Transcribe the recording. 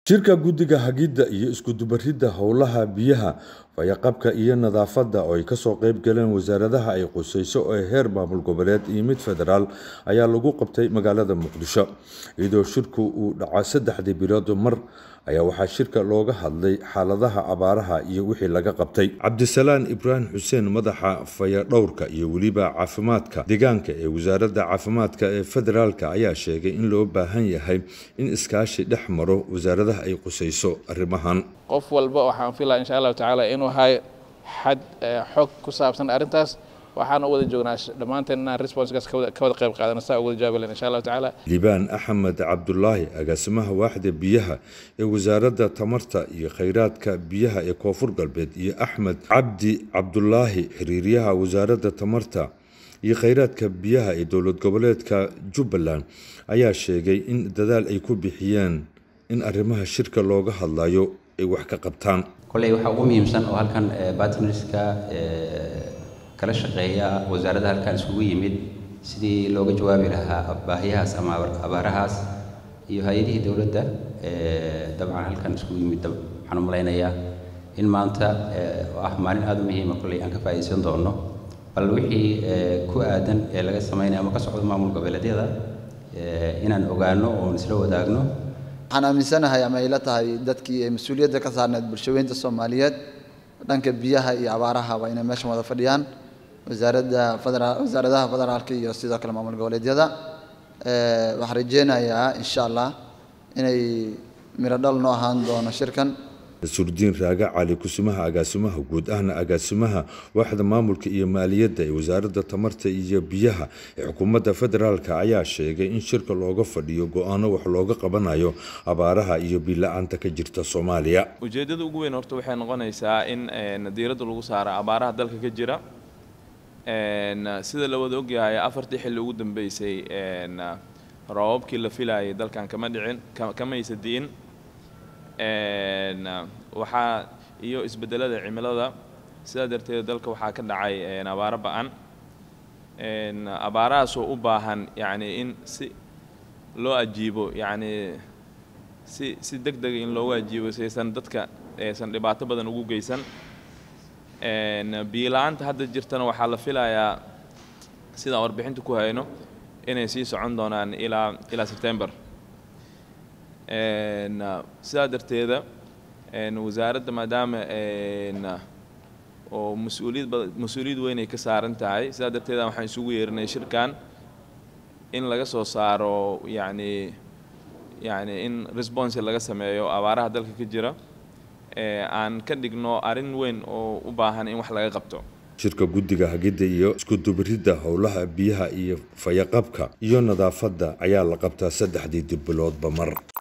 Shirka Guddiga Hagidda iyo Isku-dubaridda Howlaha Biyaha, Fayo-qabka iyo Nadaafadda oo ay ka soo qayb galeen wasaaradaha ay khusayso ee heer maamul goboleed iyo mid federaal ayaa lagu qabtay magaalada Muqdisho. Iyadoo shirku uu dhacay saddexdii bilood mar ayaa waxaa shirka looga hadlay xaaladaha abaaraha iyo wixii laga qabtay. Cabdisalaan Ibraahim Xuseen madaxa fayadhowrka iyo weliba caafimaadka deegaanka ee wasaaradda caafimaadka ee federaalka ayaa sheegay in loo baahan yahay in iskaashi dhex maro wasaaradaha ay khusayso arrimahan. qof walba waxaan filaa insha allahu tacaala inuu hayo xad xog ku saabsan arrintaas waxaan u wada joognaa dhammaanteen inaan responskaas ka wada ka wada qayb qaadano saa ugu wada jawaabi lahayn insha allahu tacaala liibaan axmed cabdulaahi agaasimaha waaxda biyaha ee wasaaradda tamarta iyo kheyraadka biyaha ee koonfur galbeed iyo axmed cabdi cabdulaahi xiriiryaha wasaaradda tamarta iyo kheyraadka biyaha ee dowlad goboleedka jubbaland ayaa sheegay in dadaal ay ku bixiyeen in arrimaha shirka looga hadlayo ay wax ka qabtaan kolley waxaa ugu muhiimsan oo halkan bartnerska kala shaqeeya wasaaradda halkan iskugu yimid sidii looga jawaabi lahaa baahiyahaas ama abaarahaas iyo hay-adihii dowladda dabcan halkan iskugu yimid waxaan u malaynayaa in maanta oo ah maalin aada u muhiima kolley aan ka faa'iidaysan doono bal wixii ku aadan ee laga samaynayo ama ka socdo maamul goboleedyada inaan ogaano oon isla wadaagno waxaan aaminsanahay ama ay la tahay dadkii ay mas-uuliyadda ka saarneed bulshaweynta soomaaliyeed dhanka biyaha iyo abaaraha waa inay meeshan wada fadhiyaan wasaaradda federaal wasaaradaha federaalka iyo sidoo kale maamul goboleedyada waxaan rajeynayaa insha allah inay miro dhal noo ahaan doono shirkan surdiin raaga cali kusimaha agaasimaha guud ahna agaasimaha waaxda maamulka iyo maaliyadda ee wasaaradda tamarta iyo biyaha ee xukuumadda federaalka ayaa sheegay in shirka looga fadhiyo go-aano wax looga qabanayo abaaraha iyo biila-aanta ka jirta soomaaliya ujeeddada ugu weyn horta waxay noqonaysaa in diiradda lagu saaro abaaraha dalka ka jira sida la wada ogyahay afartii xilli ugu dambeysay roobabkii la filayay dalkan kama dhicin kamaysa di'in waxaa iyo isbedelada cimilada sidaa darteed dalka waxaa ka dhacay abaaro ba-an abaarahaasoo u baahan yacni in si loo ajiibo yacni si si deg dega in loogu ajiibo si aysan dadka aysan dhibaato badan ugu geysan biila-aanta hadda jirtana waxaa la filayaa sidaan warbixinta ku hayno inay sii socon doonaan ilaa ilaa sebtember sidaa darteeda wasaaradda maadaama oo mas-uuliyad ba mas-uuliyad weyn ay ka saaran tahay sidaa darteeda waxaan isugu yeerinay shirkan in laga soo saaro yacni yacni in response laga sameeyo abaaraha dalka ka jira aan ka dhigno arrin weyn oo u baahan in wax laga qabto shirka guddiga hagidda iyo isku-dubaridda howlaha biyaha iyo fayaqabka iyo nadaafadda ayaa la qabtaa saddexdii dib biloodba mar